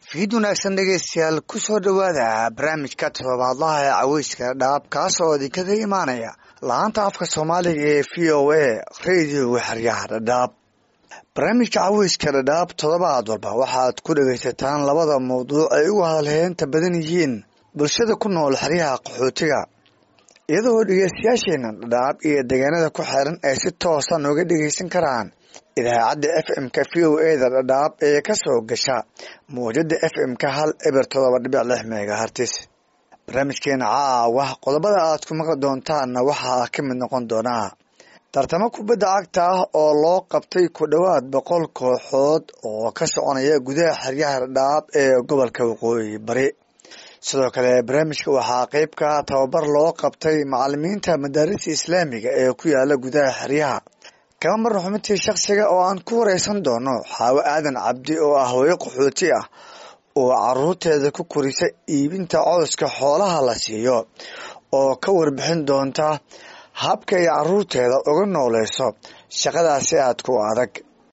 fiid wanaagsan dhegeystayaal kusoo dhowaada barnaamijka toddobaadlaha ee caweyska dhaab kaasoo idinkaga imaanaya la-aanta afka soomaaliga ee v o a radioga xeryaha dhadhaab barnaamijka caweyska dhadhaab toddobaad walba waxaad ku dhegaysataan labada mawduuc ay ugu hadalheynta badan yihiin bulshada ku nool xeryaha qaxootiga iyadoo dhegeystayaasheena dhadhaab iyo deegaanada ku xeeran ay si toosa nooga dhegeysan karaan idaacadda f m-ka v o e da dhadhaab ee kasoo gasha mawjada f m-ka hal eber todoba dhibic lix megahartis barnaamijkeena caawa qodobada aad ku maqli doontaanna waxaa ka mid noqon doonaa tartamo kubadda cagta ah oo loo qabtay ku dhowaad boqol kooxood oo ka soconaya gudaha xeryaha dhadhaab ee gobolka waqooyi bari sidoo kale barnaamijka waxaa qeyb ka tababar loo qabtay macalimiinta madaarista islaamiga ee ku yaala gudaha xeryaha kama marna xubintii shakhsiga oo aan ku wareysan doono xaawo aadan cabdi oo ah hooyo qaxooti ah oo caruurteeda ku korisa iibinta cowska xoolaha la siiyo oo ka warbixin doonta habka ay caruurteeda uga nooleyso shaqadaasi aad ku adag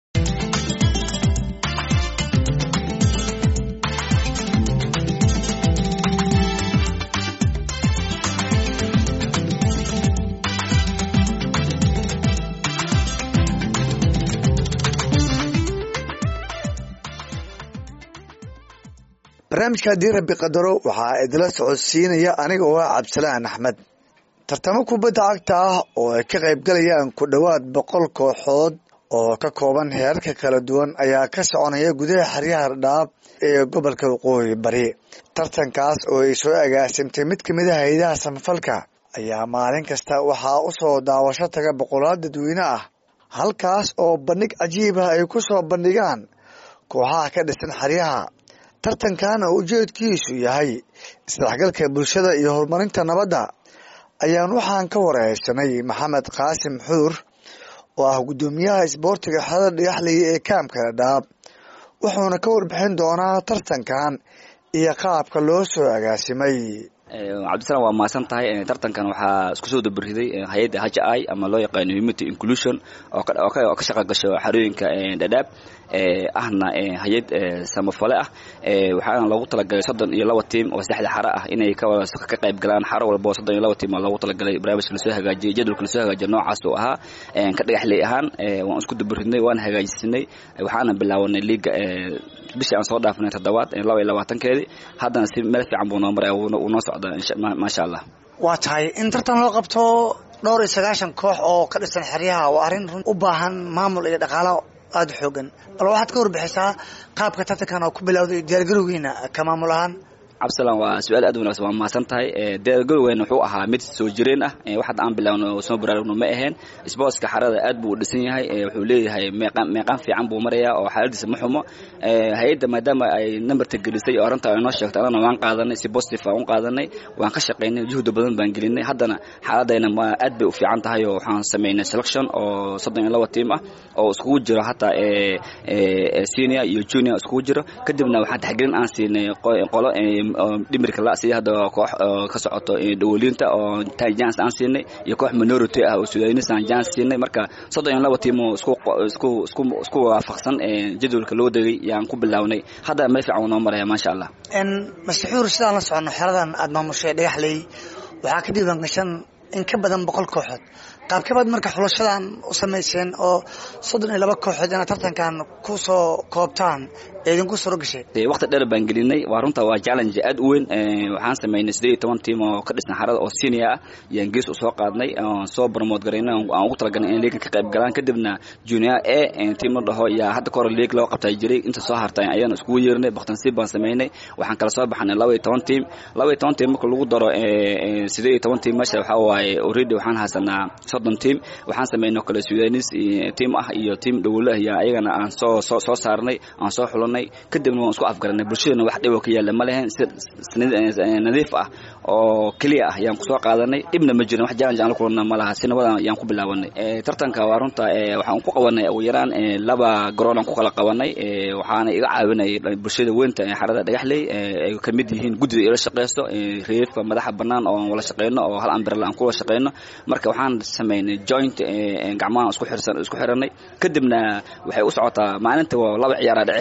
barnaamijka haddii rabi qadaro waxaa idila socodsiinaya aniga oo ah cabdisalaan axmed tartamo kubadda cagta ah oo ay ka qaybgalayaan ku dhowaad boqol kooxood oo ka kooban heerarka kala duwan ayaa ka soconaya gudaha xeryaha dhadhaab ee gobolka waqooyi bari tartankaas oo ay soo agaasimtay mid kamid a haydaha samafalka ayaa maalin kasta waxaa usoo daawasho taga boqolaal dadweyne ah halkaas oo bandhig cajiib ah ay ku soo bandhigaan kooxaha ka dhisan xeryaha tartankana ujeedkiisu yahay isdhexgalka bulshada iyo horumarinta nabadda ayaan waxaan ka wareysanay maxamed qaasim xuur oo ah guddoomiyaha isboortiga xerada dhagaxley ee kaamka dhadhaab wuxuuna ka warbixin doonaa tartankan iyo qaabka loo soo agaasimay cabdisalam waa mahadsan tahay tartankan waxaa isku soo dabariday hay-adda h i ama loo yaqaano humanity inclusion oo ka shaqa gasho xarooyinka dhadhaab ahna hay-ad samafale ah waxaana loogu talagalay soddon iyo laba tiim oo saddexda xaro ah inay ka qayb galaan xaro walba oo soddon iyo laba tiim oo loogu talagalay barnaamijka lasoo hagaajiyay jadwalka lasoo hagaajiya noocaas oo ahaa ka dhagaxley ahaan waan isku dabaridnay waan hagaajisanay waxaana bilaawanay liiga bishii aan soo dhaafinay toddobaad laba iyo labaatankeedii haddana si meel fiican buu noo maray uu noo socdaa maasha allah waa tahay in tartan loo qabto dhowr iyo sagaashan koox oo ka dhisan xeryaha waa arrin run u baahan maamul iyo dhaqaalo aada u xoogan bal waxaad ka warbixisaa qaabka tartankan oo ku bilowday diyaargarowgiina ka maamul ahaan cabdisalam waa su-aal aad wanagsan waa mahadsan tahay diyaargarowgeena wuxuu ahaa mid soo jireen ah waxaad aan bilaawno soo baraarugno ma aheen sboortska xarada aad buu u dhisan yahay wuxuu leeyahay meeqaan fiican buu marayaa oo xaaladiisa ma xumo hay-adda maadaama ay numberta gelisay oo arrinta ay noo sheegtay anana waan qaadanay si positive aan u qaadanay waan ka shaqaynay juhda badan baan gelinay haddana xaaladayna ma aad bay u fiican tahay oo waxaan samaynay selection oo soddon iyo laba tiim ah oo iskugu jiro hataa senior iyo junior iskugu jiro kadibna waxaan taxgelin aan siinay qolo dhimirka la sida hadda koox ka socoto dhawoliinta oo jans aan siinay iyo koox minority ah oo sudanis aan jans siinay marka soddon iyo laba tiim oo isku isku isku isku waafaqsan jadwalka loo degay yaan ku bilownay hadda meel fiican noo maraya maasha allah mastaxuur sidaan la socono xeradan aada maamushay dhagaxley waxaa ka diiwaan gashan in ka badan boqol kooxood qaabkabaad marka xulashadan u samayseen oo soddon iyo laba kooxood inaad tartankan ku soo koobtaan idinku suro gashay waqti dheer baan gelinay waa runta waa challenge aad u weyn waxaan samaynay siddeed iyo toban tiim oo ka dhisan xarada oo senior ah yaan gees u soo qaadnay oon soo promote garaynay aan ugu talagalnay in liigan ka qayb galaan kadibna junior a tiim la dhaho yaa hadda kahor liig loo qabtaa jiray inta soo hartay ayaan iskugu yeernay baktansiib baan samaynay waxaan kala soo baxnay laba iyo toban tiim laba iyo toban tiim marka lagu daro siddeed iyo toban tiim meesha waxaa waaye already waxaan haysanaa soddon tiim waxaan samaynay oo kale sudanis tiim ah iyo tiim dhawolo ah yaa ayagana aan soo soo soo saarnay aan soo xulanay kadibna waan isku afgaranay bulshadana wax dhibo ka yaalla ma lehen si nadiif ah oo keliya ah yaan kusoo qaadanay dhibna ma jirin wax challenge aan la kulana ma laha si nabadan yaan ku bilaabanay tartanka waa runta waxaan ku qabanay ugu yaraan laba garoon aan ku kala qabanay waxaana iga caawinay bulshada weynta xarada dhagaxley ay ka mid yihiin guddida ila shaqeysto reefka madaxa bannaan oo wala shaqeyno oo hal ambirala aan kuwala shaqeyno marka waxaan samaynay joint gacmaha isku xirsan isku xiranay kadibna waxay u socotaa maalinta laba ciyaara dhaceysa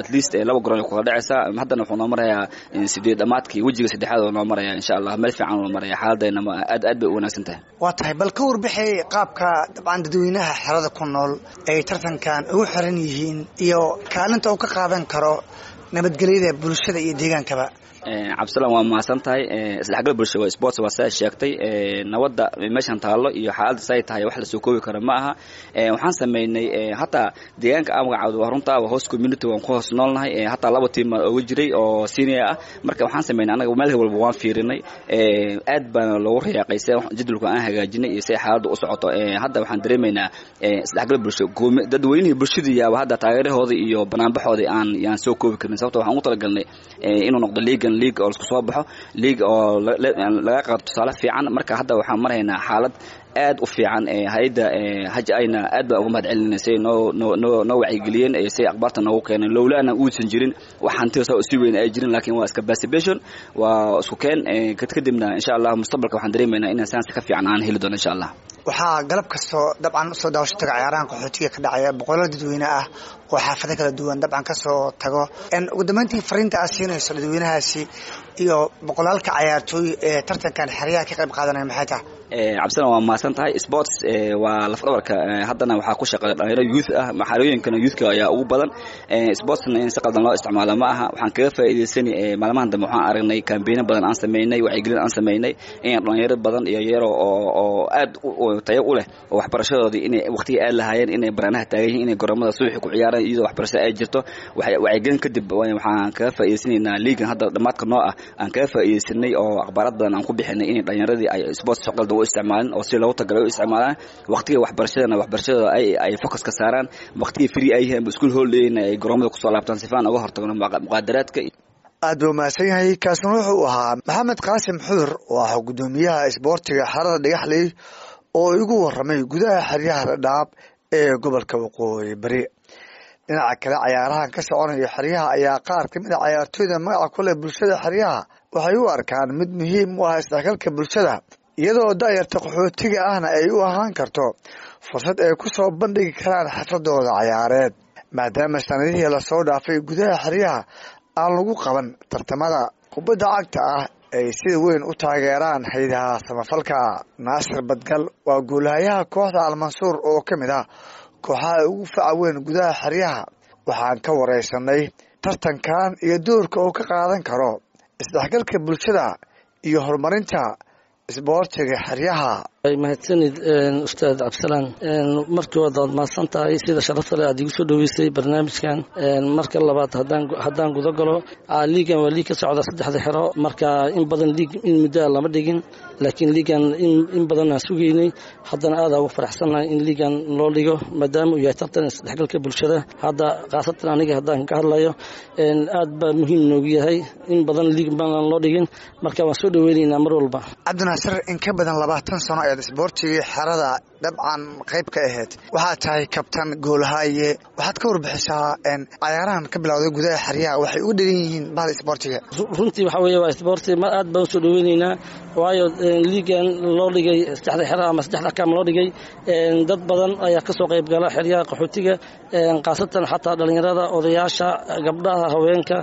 at least laba goron ay kula dhacaysaa haddana wuxuu noo marayaa sideed dhamaadkii wejiga saddexaad oo noo maraya insha allah meel fiican noo maraya xaaladayna aad aad bay u wanaagsan tahay waa tahay bal ka warbixi qaabka dabcan dadweynaha xerada ku nool ay tartankan ugu xiran yihiin iyo kaalinta uu ka qaadan karo nabadgelyada bulshada iyo deegaankaba cabdisalaan waa mahadsan tahay isdhexgal bulsho waa sports waa sidaa sheegtay nabadda meeshan taallo iyo xaaladda say tahay wax lasoo koobi karo ma aha waxaan sameynay hataa deegaanka aan magacaawda waa runta waa host community waan ku hoos noolnahay hataa laba tiim oga jiray oo senior ah marka waxaan sameynay anaga meel walba waan fiirinay aad baana loogu riyaaqaysay jadwalka aan hagaajinay iyo say xaaladda u socoto hadda waxaan dareemaynaa isdhexgal bulsho dadweynihii bulshadii yaaba hadda taageerahooda iyo banaanbaxooda aan yaan soo koobi karin sababto waxaan ugu talagalnay inuu noqdo liigan league oo lasku soo baxo league oo laga qaado tusaale fiican marka hadda waxaan maraynaa xaalad aad u fiican hay-adda haj ayna aad baan uga mahad celinayna say noo noo noo noo wacyigeliyeen say akhbaarta noogu keeneen lowlaana uusan jirin wax hantida saa si weyn ay jirin laakiin waa iska participation waa isku keen kadibna insha allah mustaqbalka waxaan dareemaynaa inaan saansi ka fiican aan heli doono insha allah waxaa galab kastoo dabcan usoo daawasho taga ciyaarahan qaxootiga ka dhacaya boqolal dadweyne ah oo xaafado kala duwan dabcan kasoo tago ugu dambeyntii fariinta aad siinayso dadweynahaasi iyo boqolaalka cayaartooy ee tartankan xeryaha ka qayb qaadanaya maxay tahay cabdisalan waa mahadsan tahay sports waa lafdhabarka haddana waxaa ku shaqeeya dhalinyaro youth ah maxalooyinkana youthka ayaa ugu badan sportsna in si qaldan loo isticmaalo ma aha waxaan kaga faa'iidaysanay maalmahan dambe waxaan aragnay kambeino badan aan sameynay wacyigelin aan sameynay in dhalinyaro badan iyo yaro oo oo aad tayo u leh oo waxbarashadoodii inay waqtiga aad lahaayeen inay baraanaha taagan yihiin inay garoomada subaxi ku ciyaaraan iyadoo waxbarashada ay jirto wacyigelin kadib waxaan kaga faa'iidaysanaynaa liigan hadda dhamaadka noo ah aan kaga faa'iidaysanay oo akhbaarad badan aan ku bixinay inay dhalinyaradii ay sports si qaldan u isticmaalin oo si loogu tagala u isticmaalaan waqtiga waxbarashadana waxbarashadooda ay ay focus ka saaraan waqtiga free ay yihiin school holidayna ay garoomada kusoo laabtaan sifaan uga hortagno muqaadaraadka aad buu mahadsan yahay kaasna wuxuu ahaa maxamed qaasim xudur oo ah guddoomiyaha isboortiga xerada dhagaxley oo igu waramay gudaha xeryaha dhadhaab ee gobolka waqooyi bari dhinaca kale cayaarahan ka soconaya xeryaha ayaa qaar kamid a cayaartooyda magaca ku leh bulshada xeryaha waxay u arkaan mid muhiim u ah isdhexgalka bulshada iyadoo da'yarta qaxootiga ahna ay u ahaan karto fursad ay ku soo bandhigi karaan xafladooda cayaareed maadaama sanadihii lasoo dhaafay gudaha xeryaha aan lagu qaban tartamada kubadda cagta ah ay sida weyn u taageeraan haydaha samafalka naasir badgal waa guulahayaha kooxda almansuur oo ka mid ah kooxaha ugu faca weyn gudaha xeryaha waxaan ka wareysanay tartankan iyo doorka uu ka qaadan karo isdhexgalka bulshada iyo horumarinta isboortiga xeryaha mahadsanid ustaad cabdisalaan markii waad waad mahadsan tahay sida sharafta leh aad igu soo dhoweysay barnaamijkan marka labaad haddaan guda galo liigan waa liig ka socda saddexda xero marka in badan liig in muddoa lama dhigin laakiin liigan in badan aan sugaynay haddana aadaa ugu faraxsannahay in liigan loo dhigo maadaama uu yahay tartan isdhexgalka bulshada hadda khaasatan aniga haddaan ka hadlayo aad baa muhiim noogu yahay in badan liig badan loo dhigin marka waan soo dhoweynaynaa mar walba cabdinaasir in ka badan labaatan sano ayaad isboortigii xerada dabcan qayb ka ahayd waxaad tahay kabtan goolhaaye waxaad ka warbixisaa cayaarahan ka bilowday gudaha xeryaha waxay uga dhegan yihiin bahda isboortiga runtii waxaa weeye waa isboorti ma aad baan usoo dhoweynaynaa waayo liigan loo dhigay saddexda xero ama saddexda kaam loo dhigay dad badan ayaa ka soo qayb gala xeryaha qaxootiga khaasatan xataa dhallinyarada odayaasha gabdhaha haweenka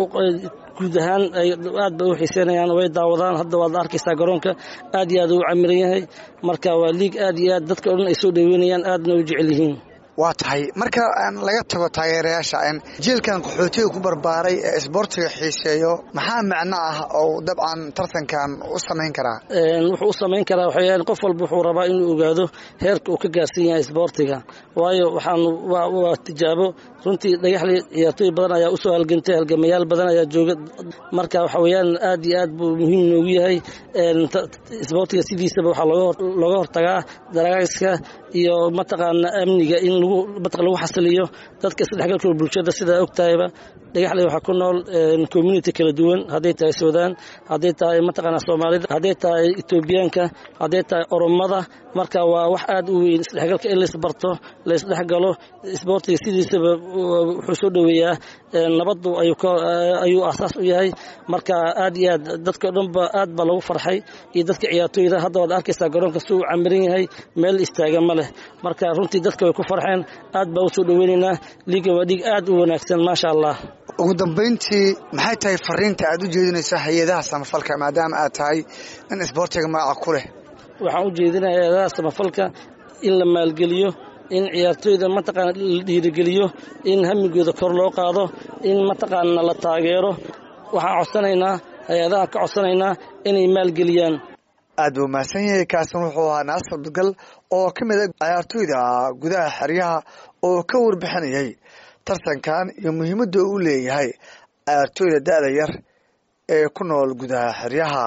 guud ahaan aad bay u xiiseynayaan way daawadaan hadda waad arkaysaa garoonka aad iyo aad u camiran yahay marka waa liig aad iyo aad dadka o dhan ay soo dhoweynayaan aadna u jecel yihiin waa tahay marka laga tago taageerayaasha jielkan qaxootiga ku barbaaray ee isboortiga xiiseeyo maxaa macno ah oo dabcan tartankan u samayn karaa wuxuu u samayn karaa waxayaal qof walba wuxuu rabaa inuu ogaado heerka uu ka gaarsan yahay isboortiga waayo waxaan waa tijaabo runtii dhagaxley ciyaartooy badan ayaa usoo halgantay halgamayaal badan ayaa jooga marka waxa weeyaan aad iyo aad buu muhiim noogu yahay isboortiga sidiisaba waxaa looga hortagaa daragayska iyo mataqaana amniga in lagu mataq lagu xasiliyo dadka isdhexgalka bulshada sidaa ogtahayba dhagaxley waxaa ku nool community kala duwan hadday tahay suudaan hadday tahay mataqaana soomaalida hadday tahay etoobiyaanka hadday tahay oromada marka waa wax aad u weyn isdhexgalka in laisbarto laisdhexgalo isboortiga sidiisaba wuxuu soo dhoweeyaa nabadu ayuu asaas u yahay marka aad iyo aad dadka dhanba aad baa lagu farxay iyo dadka ciyaartooyda hadda waad arkaysaa garoonka si uu camiran yahay meel istaaga ma leh marka runtii dadka way ku farxeen baxeen aad baa usoo dhoweynaynaa liigan waa dhiig aad u wanaagsan maasha allah ugu dambayntii maxay tahay fariinta aad u jeedinayso hay-adaha samafalka maadaama aad tahay in isboortiga magaca ku leh waxaan u jeedinaya hay-adaha samafalka in la maalgeliyo in ciyaartooyda mataqaana la dhiirigeliyo in hamigooda kor loo qaado in mataqaana la taageero waxaan codsanaynaa hay-adaha ka codsanaynaa inay maalgeliyaan aad buu mahadsan yahay kaasin wuxuu ahaa naasir abdigal oo ka mid a ciyaartooyda gudaha xeryaha oo ka warbixinayay tartankan iyo muhiimadda uu leeyahay ciyaartooyda da-da yar ee ku nool gudaha xeryaha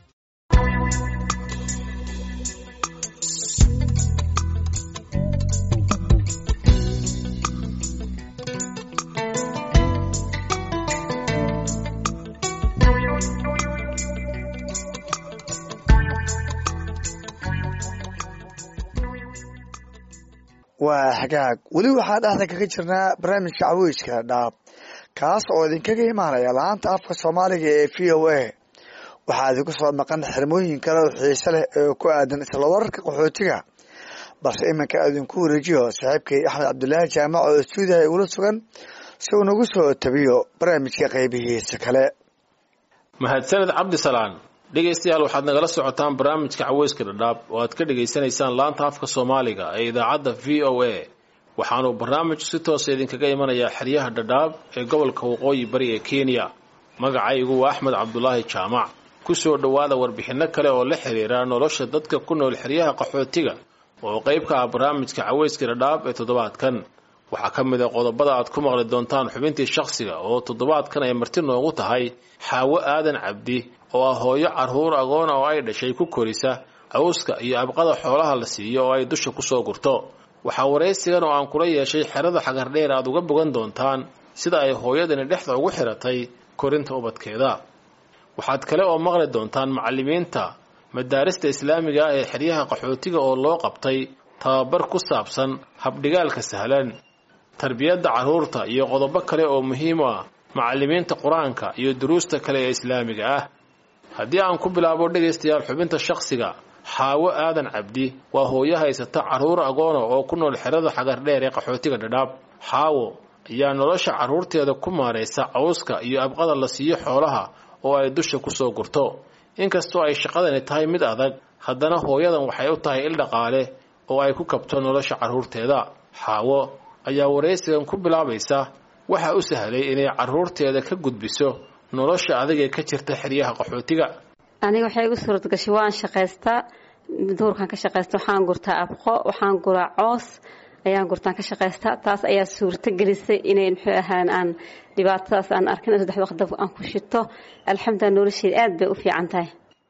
waa hagaag weli waxaa dhexda kaga jirnaa barnaamijka caweyska dhaab kaas oo idinkaga imaanaya laanta afka soomaaliga ee v o a waxaa idinku soo maqan xirmooyin kale oo xiise leh oo ku aadan isla wararka qaxootiga balse iminka idinku wareejiyo saaxiibkay axmed cabdulaahi jaamac oo stuudiyaha igula sugan si uu nagu soo tabiyo barnaamijka qaybihiisa kale mahadsaned cabdisalaan dhegaystayaal waxaad nagala socotaan barnaamijka caweyska dhadhaab oo aad ka dhegaysanaysaan laanta afka soomaaliga ee idaacadda v o a waxaanuu barnaamijku si toosa idinkaga imanayaa xeryaha dhadhaab ee gobolka waqooyi bari ee kenya magacaygu waa axmed cabdulaahi jaamac ku soo dhowaada warbixinno kale oo la xiriira nolosha dadka ku nool xeryaha qaxootiga oo qayb ka ah barnaamijka caweyska dhadhaab ee toddobaadkan waxaa ka mid a qodobada aad ku maqli doontaan xubintii shakhsiga oo toddobaadkan ay marti noogu tahay xaawo aadan cabdi oo ah hooyo carruur agoona oo ay dhashay ku korisa cawska iyo abqada xoolaha la siiyo oo ay dusha ku soo gurto waxaa waraysigan oo aan kula yeeshay xerada xagardheer aad uga bogan doontaan sida ay hooyadani dhexda ugu xiratay korinta ubadkeeda waxaad kale oo maqli doontaan macallimiinta madaarista islaamiga ah ee xeryaha qaxootiga oo loo qabtay tababar ku saabsan habdhigaalka sahlan tarbiyadda carruurta iyo qodobo kale oo muhiim u ah macallimiinta qur-aanka iyo duruusta kale ee islaamiga ah haddii aan ku bilaabo dhegaystayaal xubinta shakhsiga xaawo aadan cabdi waa hooyo haysata carruur agoona oo ku nool xerada xagardheer ee qaxootiga dhadhaab xaawo ayaa nolosha carruurteeda ku maaraysa cawska iyo abqada la siiyo xoolaha oo ay dusha ku soo gurto inkastoo ay shaqadani tahay mid adag haddana hooyadan waxay u tahay il dhaqaale oo ay ku kabto nolosha carruurteeda xaawo ayaa waraysigan ku bilaabaysa waxa u sahlay inay carruurteeda ka gudbiso nolosha adigee ka jirta xeryaha qaxootiga aniga waxay igu suurad gashay waan shaqaystaa duurkaan ka shaqaysta waxaan gurtaa abqo waxaan guraa coos ayaan gurtaan ka shaqaystaa taas ayaa suurto gelisay inay muxuu ahaan aan dhibaatadaas aan arkin saddex waqdab aan ku shito alxamdulilah nolosheeda aad bay u fiican tahay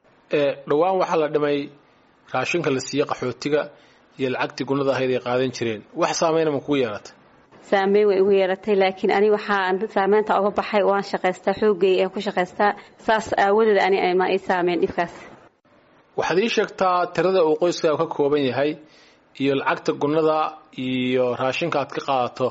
dhowaan waxaa la dhimay raashinka la siiye qaxootiga iyo lacagtii gunada ahayd ay qaadan jireen wax saameyna ma kugu yeelatay saameyn way igu yeelatay laakiin ani waxaa saameynta uga baxay waan shaqaystaa xoogay aan ku shaqaystaa saas aawadeed ani ma ii saameyn dhibkaas waxaad ii sheegtaa tirada uu qoyskaaga ka kooban yahay iyo lacagta gunada iyo raashinka aad ka qaadato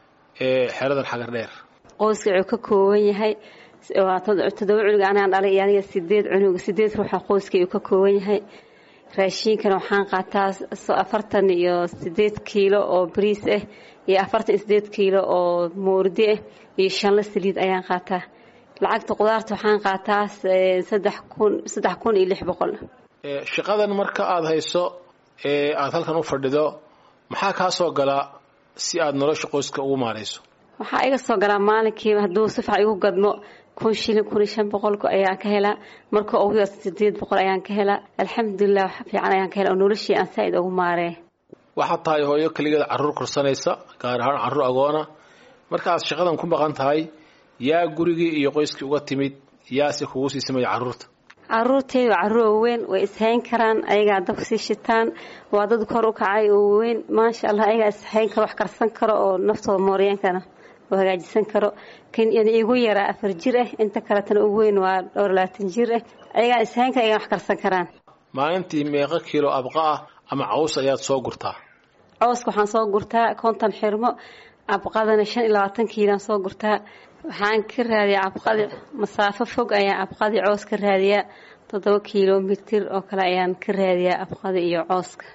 ee xeradan xagar dheer qoyska wuxuu ka kooban yahay waa toddoba cunug anaan dhalay iyo aniga sideed cunug sideed ruuxa qoyska uu ka kooban yahay raashiinkana waxaan qaataa afartan iyo sideed kiilo oo bariis ah iyo afartan iyo sideed kiilo oo moordi ah iyo shanla saliid ayaan qaataa lacagta qudaarta waxaan qaataa saddex kun saddex kun iyo lix boqol shaqadan marka aada hayso ee aada halkan u fadhido maxaa kaa soo galaa si aada nolosha qoyska ugu maarayso waxaa iga soo galaa maalinkiiba hadduu si fiican igu gadmo kun shilin kun iyo shan boqol ayaan ka helaa marka ugu yar sideed boqol ayaan ka helaa alxamdulilah wax fiican ayaan ka helaa oo noloshii aan saa-id ugu maaree waxaad tahay hooyo keligeed carruur korsanaysa gaar ahaan carruur agoona marka aad shaqadan ku maqan tahay yaa gurigii iyo qoyskii uga timid yaase kugu sii samaya carruurta caruurteyda waa carruur waaweyn way ishayn karaan ayagaa dab sii shitaan waa dad kor u kacay oo waaweyn maasha allah ayagaa ishayn karo wax karsan karo oo naftooda mooriyeen kara oo hagaajisan karo kan igu yaraa afar jir ah inta kaletana ugu weyn waa dhowr labaatan jir ah ayagaa ishayn kara ayagaa wax karsan karaan maalintii meeqo kiilo abqa ah ama caws ayaad soo gurtaa cawska waxaan soo gurtaa konton xirmo abqadana shan iyo labaatan kiilaan soo gurtaa waxaan ka raadiyaa abqadi masaafo fog ayaan abqadii coos ka raadiyaa toddoba kilomitir oo kale ayaan ka raadiyaa abqadi iyo cooska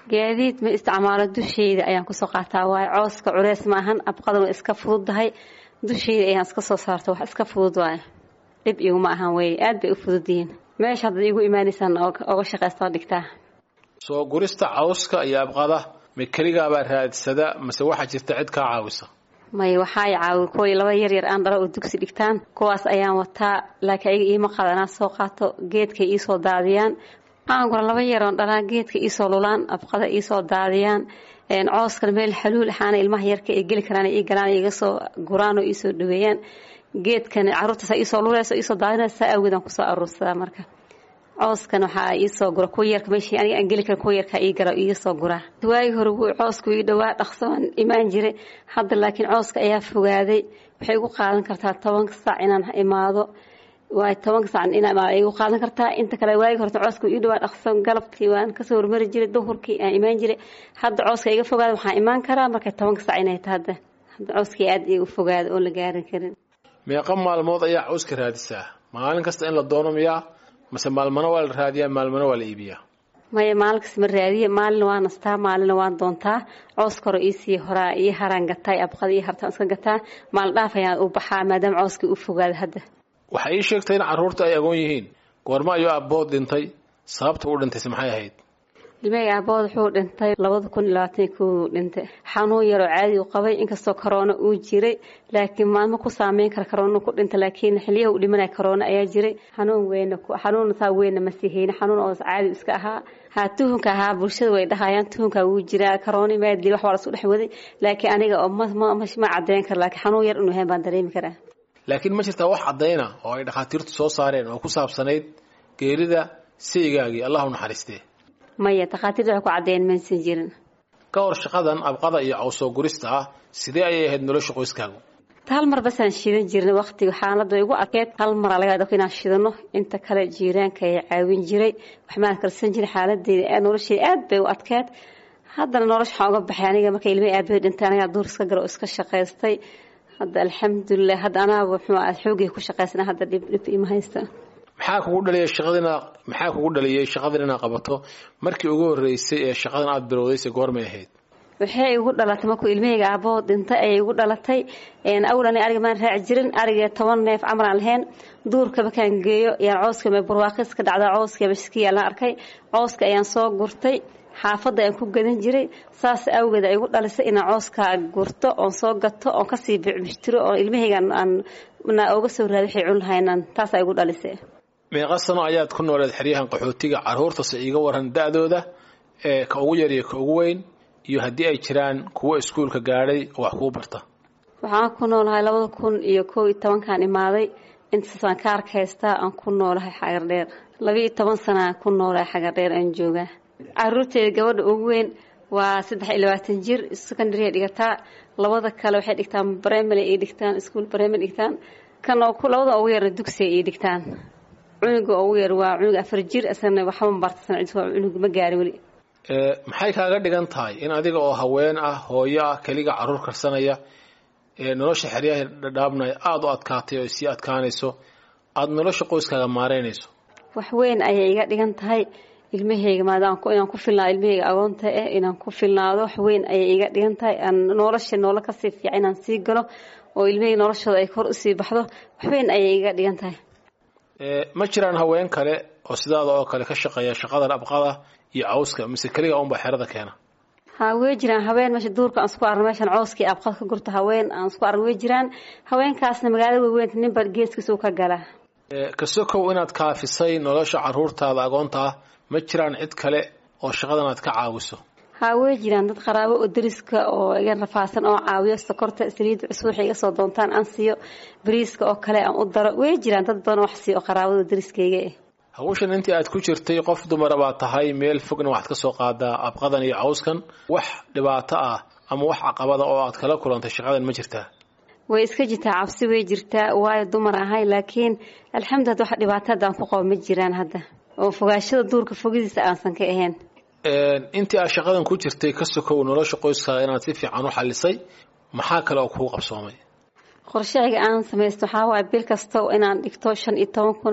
gaadiid ma isticmaalo dusheyda ayaan kusoo qaataa waayo cooska culeys ma ahan abqadan waa iska fududdahay dusheyda ayaan iska soo saarta wax iska fudud waayo dhib iguma ahan wey aad bay u fududyihiin meesha haddaad iigu imaanaysaan oga shaqaystao dhigtaa soo gurista cawska iyo abqada ma keligaabaa raadsada mase waxaa jirta cid kaa caawisa may waxaa i caawi kuway laba yar yar aan dhalo oo dugsi dhigtaan kuwaas ayaan wataa laakiin ayaga iima qadanaa soo qaato geedkay iisoo daadiyaan aangura laba yaroon dhalaa geedka iisoo lulaan abqada iisoo daadiyaan cooskan meel xaluul axaana ilmaha yarka ay geli karaan ii galaan iga soo guraan oo iisoo dhaweeyaan geedkan caruurtaas iisoo luleyso iisoo daadinaysa saa awgeedaan kusoo aruursadaa marka cooskan waxaa iisoo gura kuwa yarka meeshii aniga aan geli karin kuwa yarka ii gala iga soo guraa waagi hore wuu coosku ii dhawaa dhaqso aan imaan jiray hadda laakiin cooska ayaa fogaaday waxay igu qaadan kartaa tobanka saac inaan imaado waay tobanka saac inaan imaado ay igu qaadan kartaa inta kale waagi horta cooska ii dhawaa dhaqso galabtii waan kasoo hormari jiray duhurkii aan imaan jiray hadda cooska iga fogaada waxaan imaan karaa markay tobanka saac inay tahay hadda hadda cooskii aad igu fogaada oon la gaarin karin meeqa maalmood ayaa cawska raadisaa maalin kasta in la doono miyaa mase maalmana waa la raadiyaa maalmana waa la iibiyaa maya maalin kasta ma raadiye maalina waa nastaa maalina waan doontaa cooska hore iisii horaa ii haraan gataa abqada ii hartaan iska gataa maalin dhaaf ayaan u baxaa maadaama cooskii u fogaada hadda waxay ii sheegtay in carruurta ay agoon yihiin goorma ayuu abbood dhintay sababta u dhintayse maxay ahayd ilmeyga aabood wuxuu dhintay labada kun iyo labaatan kow dhintay xanuun yaroo caadi u qabay inkastoo karoona uu jiray laakiin maalmo ku saameyn kara karoona ku dhintay laakiin xiliyaha u dhimanaya karoona ayaa jiray xanuun weyna xanuun saa weyna ma sii hayna xanuun oo caadi iska ahaa haa tuhunka ahaa bulshada way dhahayaan tuhunka wuu jiraa karoona maadli wax waa lasu dhex waday laakiin aniga oo ma cadeyn kara laakiin xanuun yar inuu yahay baan dareemi karaa laakiin ma jirtaa wax caddayna oo ay dhakhaatiirtu soo saareen oo ku saabsanayd geerida saygaagii allah u naxariistee maya takhaatiirta waxay ku caddeeyeen maysan jirin ka hor shaqadan abqada iyo cawsoo gurista ah sidee ayay ahayd nolosha qoyskaagu hal mar basaan shidan jirnay waqtiga xaalada way igu adkeed hal maraa laga adko inaan shidano inta kale jiiraanka ay caawin jiray waxmaan karsan jiray xaaladeeda nolosheeda aad bay u adkeed haddana nolosha waxaan uga baxay aniga marka ilmay aabahey dhintay anigaa duur iska galo oo iska shaqaystay hadda alxamdulilah hadda anaaba muxuu ah xoogay ku shaqaysana hadda dhib dhib ima haysta maxaa kugu dhaliyay shaqadina maxaa kugu dhaliyay shaqadan inaad qabato markii ugu horreysay ee shaqadan aada bilowdaysay goormay ahayd waxay igu dhalatay markuu ilmahayga aabahoo dhintay ayay igu dhalatay awlan ariga maan raaci jirin ariga toban neef camar aan lahayn duurka markaan geeyo yaan cooska barwaaqis ka dhacda cooska mashkiya la arkay cooska ayaan soo gurtay xaafadda ayaan ku gadan jiray saas awgeed ay igu dhalisay inaan cooska gurto oon soo gato oon kasii bicbishtiro oo ilmahayga aan oga soo raadi waxay cun lahaynaan taasaa igu dhalisay meeqa sano ayaad ku nooleed xeryahan qaxootiga carruurtase iiga waran da-dooda ee ka ugu yar iyo ka ugu weyn iyo haddii ay jiraan kuwo iskuulka gaadhay oo wax kuu barta waxaan ku noolahay labada kun iyo kow iyo tobankaan imaaday intaasaan ka arkaystaa aan ku noolahay xagardheer labaiyo toban sanaa ku noolahay xagardheer aan joogaa caruurteeda gabadha ugu weyn waa saddex iyo labaatan jir secondaryay dhigataa labada kale waxay dhigtaan primary ay dhigtaan ischool primary dhigtaan kan labada ugu yarna dugsiga ay dhigtaan cunuga ugu yar waa cunug afar jir isagana waxba barta cunug ma gaari weli maxay kaaga dhigan tahay in adiga oo haween ah hooyo ah keliga carruur karsanaya ee nolosha xeryaha dhadhaabnaya aada u adkaatay oo sii adkaanayso aada nolosha qoyskaaga maareynayso wax weyn ayay iga dhigan tahay ilmahayga maadaama inaan ku filnaado ilmahayga agoonta eh inaan ku filnaado wax weyn ayay iga dhigan tahay aan nolosha noola kasii fiican inaan sii galo oo ilmahayga noloshooda ay kor usii baxdo wax weyn ayay iga dhigan tahay ma jiraan haween kale oo sidaada oo kale ka shaqeeya shaqadan abqada iyo cawska mise keliga unbaa xerada keena ha way jiraan haween meesha duurka aan isku arno meeshan cawskii abqad ka gurta haween aan isku arno way jiraan haweenkaasna magaalada waaweynta ninba geeskiisa u ka gala kasokow inaad kaafisay nolosha carruurtaada agoonta ah ma jiraan cid kale oo shaqadan aad ka caawiso ha way jiraan dad qaraabo oo dariska oo iga rafaasan oo caawiyo sokorta saliidda cusub waxay iga soo doontaan aan siiyo bariiska oo kale aan u daro way jiraan dad badan wax siiyo oo qaraabada dariskayga eh hawshan intii aad ku jirtay qof dumara baa tahay meel fogna waxaad ka soo qaadaa abqadan iyo cawskan wax dhibaato ah ama wax caqabada oo aad kala kulantay shaqadan ma jirtaa way iska jirtaa cabsi way jirtaa waayo dumar ahay laakiin alxamdulillah wax dhibaato haddaan ku qabo ma jiraan hadda oo fogaashada duurka fogidiisa aansan ka ahayn intii aad shaqadan ku jirtay ka sokow nolosha qoyskaaga inaad si fiican u xalisay maxaa kale oo kuu qabsoomay qorshahayga aan samaysto waxaa waaya bil kasta inaan dhigto shan iyo toban kun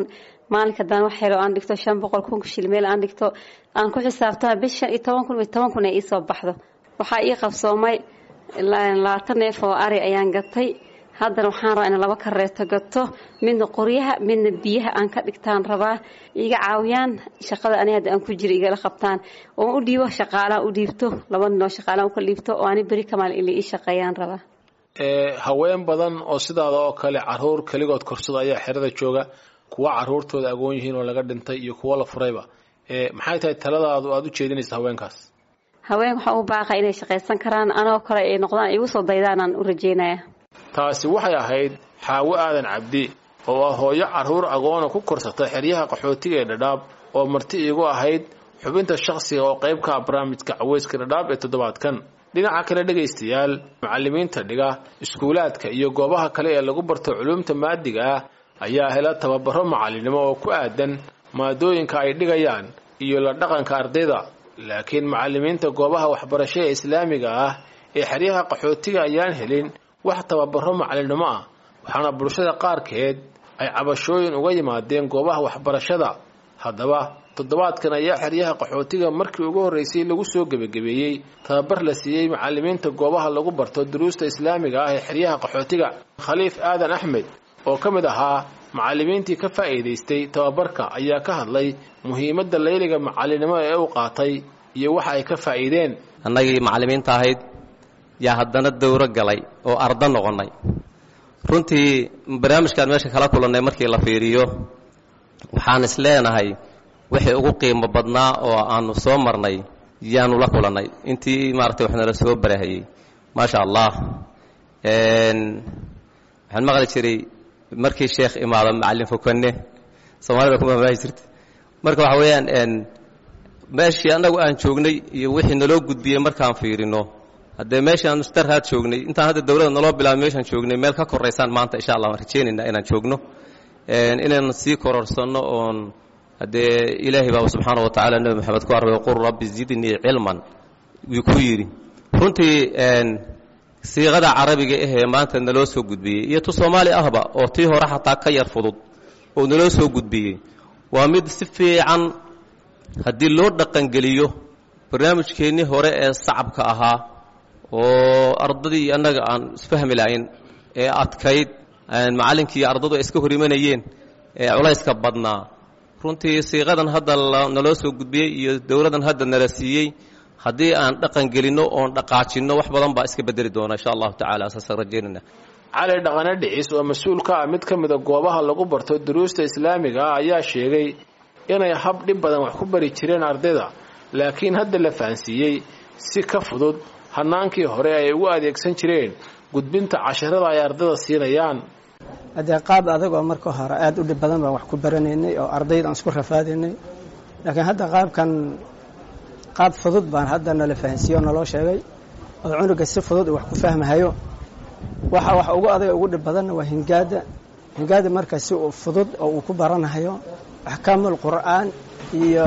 maalinka haddaan wax helo aan dhigto shan boqol kun shil meel aan dhigto aan ku xisaabtana bis shan iyo toban kun iyo toban kun ay iisoo baxdo waxaa ii qabsoomay labaatan neef oo ari ayaan gatay haddana waxaan rabaa in laba kareeto gato midna qoryaha midna biyaha aan ka dhigtaan rabaa iga caawiyaan shaqada ani hadda aan ku jira igala qabtaan oo u dhiibo shaqaalaan u dhiibto laba ninoo shaqaalaan uka dhiibto oo ani beri kamaal ila ii shaqeeyaan rabaa haween badan oo sidaada oo kale caruur keligood korsada ayaa xerada jooga kuwa caruurtooda agoon yihiin oo laga dhintay iyo kuwo la furayba maxay tahay taladaadu aada u jeedinaysa haweenkaas haween waxaa u baaqa inay shaqaysan karaan anoo kale ay noqdaan igu soo daydaanaan u rajeynaya taasi waxay ahayd xaawo aadan cabdi oo ah hooyo carruur agoona ku korsata xeryaha qaxootiga ee dhadhaab oo marti iigu ahayd xubinta shakhsiga oo qayb ka ah barnaamijka caweyska dhadhaab ee toddobaadkan dhinaca kale dhegaystayaal macallimiinta dhiga iskuulaadka iyo goobaha kale ee lagu barto culuumta maadiga ah ayaa hela tababaro macalinimo oo ku aadan maadooyinka ay dhigayaan iyo la dhaqanka ardayda laakiin macallimiinta goobaha waxbarasho ee islaamiga ah ee xeryaha qaxootiga ayaan helin wax tababaro macalinimo ah waxaana bulshada qaarkeed ay cabashooyin uga yimaadeen goobaha waxbarashada haddaba toddobaadkan ayaa xeryaha qaxootiga markii ugu horreysay lagu soo gebagabeeyey tababar la siiyey macallimiinta goobaha lagu barto duruusta islaamiga ah ee xeryaha qaxootiga khaliif aadan axmed oo ka mid ahaa macallimiintii ka faa'iidaystay tababarka ayaa ka hadlay muhiimadda layliga macalinimo ee u qaatay iyo waxa ay ka faa'iideen annagii macallimiinta ahayd yaa haddana dowro galay oo ardo noqonnay runtii barnaamijkaan meesha kala kulannay markii la fiiriyo waxaan is leenahay wixii ugu qiimo badnaa oo aanu soo marnay yaanu la kulannay intii maaragtay wax nala soo barahayey maasha allah waxaan maqli jiray markii sheekh imaado macallin fokane soomaalida ku mamaahi jirta marka waxa weeyaan meeshii annagu aan joognay iyo wixii naloo gudbiyey markaan fiirino haddee meeshaan mustarhaad joognay intaan hadda dowladda naloo bilaabay meeshaan joognay meel ka koraysaan maanta insha allah waan rajaynaynaa inaan joogno inaan sii kororsanno oon haddee ilaahay baaba subxaana wa tacala nebi moxamed ku arbay qul rabbi zidnii cilman wuu ku yidhi runtii siiqada carabiga ahee maanta naloo soo gudbiyey iyo tu soomaali ahba oo tii hore xataa ka yar fudud oo naloo soo gudbiyey waa mid si fiican haddii loo dhaqangeliyo barnaamijkeennii hore ee sacabka ahaa oo ardadii annaga aan isfahmi lahayn ee adkayd macallinkii ardadu ay iska hor imanayeen ee culayska badnaa runtii siiqadan hadda naloo soo gudbiyey iyo dowladan hadda nala siiyey haddii aan dhaqan gelinno oon dhaqaajinno wax badan baa iska bedeli doona insha allahu tacala saasaan rajaynayna cali dhaqane dhicis oo mas-uul ka ah mid ka mida goobaha lagu barto duruusta islaamiga ah ayaa sheegay inay hab dhib badan wax ku bari jireen ardayda laakiin hadda la fahansiiyey si ka fudud hanaankii hore ay ugu adeegsan jireen gudbinta casharada ay ardayda siinayaan haddee qaab adagoo marka hore aada u dhib badan baan wax ku baranaynay oo ardayda aan isku rafaadaynay laakiin hadda qaabkan qaab fudud baan hadda nala fahansiiye oo naloo sheegay oo cunuga si fudud wax ku fahmahayo waxa wax ugu adag ugu dhib badanna waa hingaada hingaada marka si uu fudud oo uu ku baranahayo axkaamul qur'aan iyo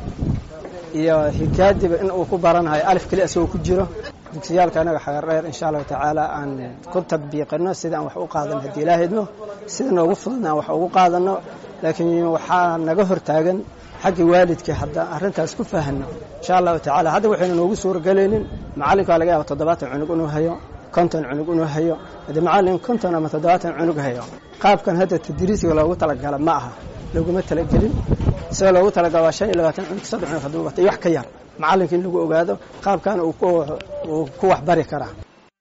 iyo hingaadiba in uu ku baranahayo alif keli isagoo ku jiro dugsiyaalka anaga xagar dheer insha allahu tacaala aan ku tadbiiqino sida aan wax u qaadano haddii ilaahydno sida noogu fududna aan wax ugu qaadano laakiin waxaa naga hortaagan xagga waalidkii hadda arrintaas ku fahanno insha allahu tacala hadda waxaynu noogu suuragelaynin macallinka waa laga yaaba toddobaatan cunug inuu hayo konton cunug inuu hayo haddii macallin konton ama toddobaatan cunug hayo qaabkan hadda tadriisiga loogu talagala ma aha loguma talagelin sida loogu talagala waa shan iyo labaatan cunug saddex cunug hadduu batay wax ka yar macallinka in lagu ogaado qaabkan uu ku waxbari karaa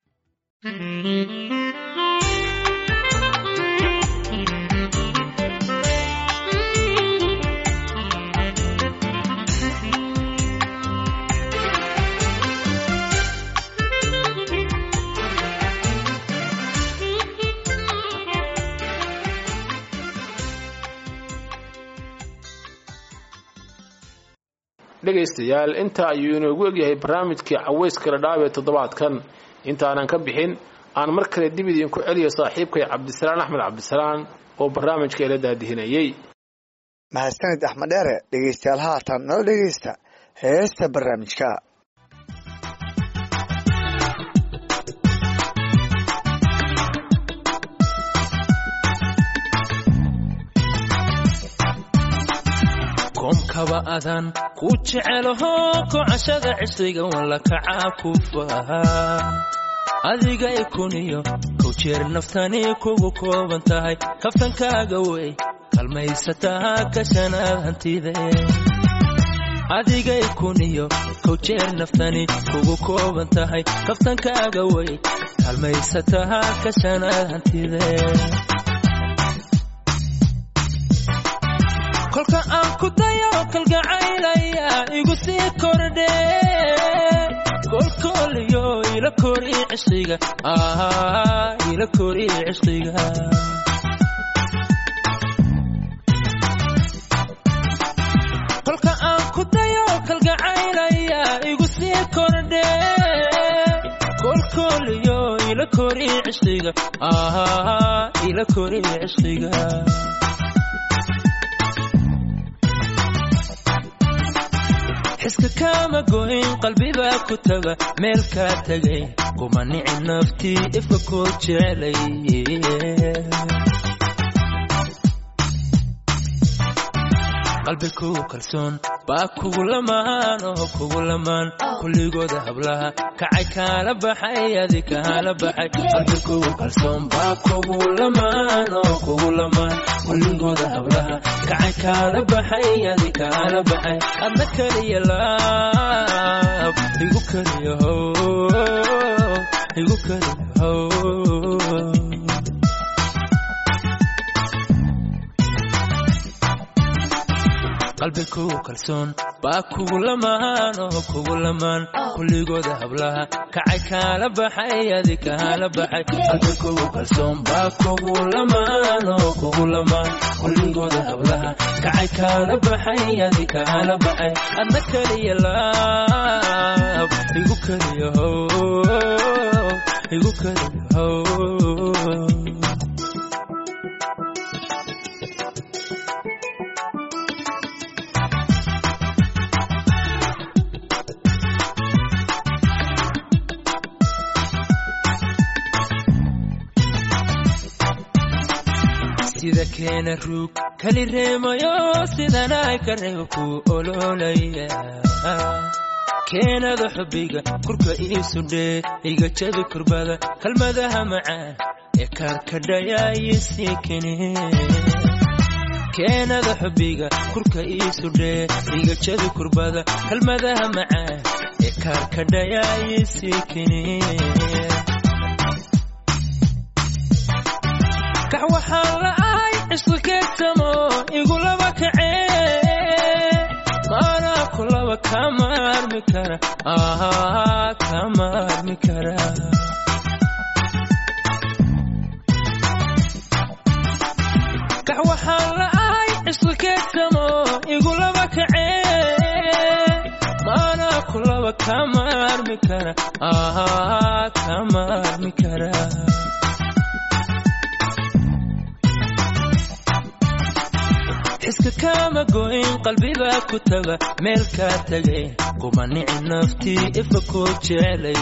dhegaystayaal inta ayuu inoogu egyahay barnaamijkii caweyska ladhaab ee toddobaadkan intaanan ka bixin aan mar kale dib idinku celiyo saaxiibkay cabdisalaan axmed cabdisalaan oo barnaamijka ila daadihinayey mahadsanid axmed dheere dhegaystayaal haatan nala dhegaysta heesta barnaamijka koomkaba adan ku jecelaho kocashada cisriga walla kacaa ku faha adigay kuniyo kow jeer naftani kugu kooban tahay kaftankaaga wey kalmaysataa kashanaad hantide adigay kuniyo kow jeer naftani kugu kooban tahay kaftankaaga wey kalmaysataa kashanaad hantide kolka aan ku dayo kalgacaylaya igu sii kordhe kolkooliyo ila kori cishqiga ila kori cishqiga kolka aan ku dayo kalgacaylaya igu sii kordhe kolkooliyo ila kori cishqiga ila kori cishqiga xiska kama goyn qalbibaa ku taga meel kaa tegay kuma nici naftii ifka koo jecelay qalbi kugu kalsoon baa kugu lamaan oo kugu lamaan kulligooda hablaha kacay kaala baxay adi kaala baxay qalbi kugu kalsoon baa kugu lamaan oo kugu lamaan kulligooda hablaha kacay kaala baxay adi kaala baxay adna kaliya laab igu kaliya how igu kaliya how qalbi kugu kalsoon baa kugu lamaan oo kugu lamaan kulligooda hablaha kacay kaala baxay adi kaala baxay qalbi kugu kalsoon baa kugu lamaan oo kugu lamaan kulligooda hablaha kacay kaala baxay adi kaala baxay adna kaliya laab igu kaliya how igu kaliya how sida keena ruug kali reemayo sidanay ka reebo ku ololaya keenada xubbiga kurka iisu dhee iga jabi kurbada kalmadaha macaan ee kaarkadhayaayisii kene keenada xubbiga kurka iisu dhee iga jabi kurbada kalmadaha macaan ee kaarkadhayaayisii kene kax waxaan la'ahay cisqi keegtamo igulaba kacee maanaa kulaba kama armi kara kama armi kara kax waxaan la'ahay cisqi keegtamo igulaba kacee maanaa kulaba kama armi kara kama armi kara xiska kama goyn qalbibaa ku taga meel kaa tegay kuma nici naftii ifa koo jecelay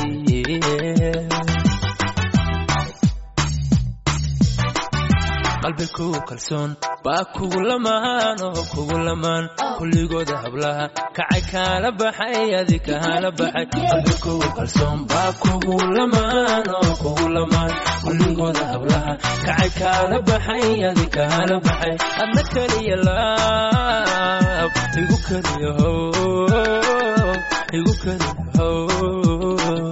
qalbi kugu kalsoon baa kugu lamaan oo kugu lamaan kulligooda hablaha kacay kaala baxay adi kaala baxay qalbi kugu kalsoon baa kugu lamaan oo kugu lamaan kulligooda hablaha kacay kaala baxay adi kaala baxay adna kaliya laab igu kaliya how igu kaliya how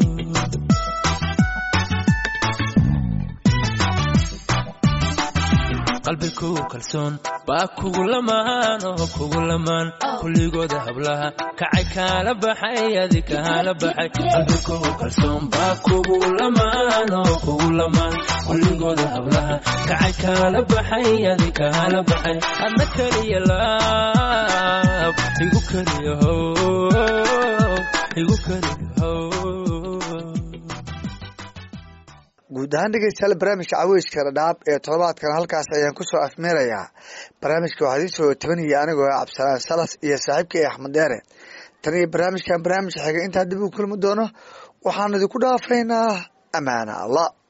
qalbi kugu kalsoon baa kugu lamaan oo kugu lamaan kulligooda hablaha kacay kaala baxay adi kaala baxay qalbi kugu kalsoon baa kugu lamaan oo kugu lamaan kulligooda hablaha kacay kaala baxay adi kaala baxay adna kaliya laab igu kaliya how igu kaliya how guud ahaan dhegeystayaal barnaamijka caweyska dhadhaab ee toddobaadkan halkaas ayaan kusoo afmeerayaa barnaamijka waxaa idin soo tabanaya anigoo cabdisalaan salas iyo saaxiibkay axmed deere tan iyo barnaamijkan barnaamij xiga intaa dib u kulmi doono waxaan idinku dhaafaynaa amaana allah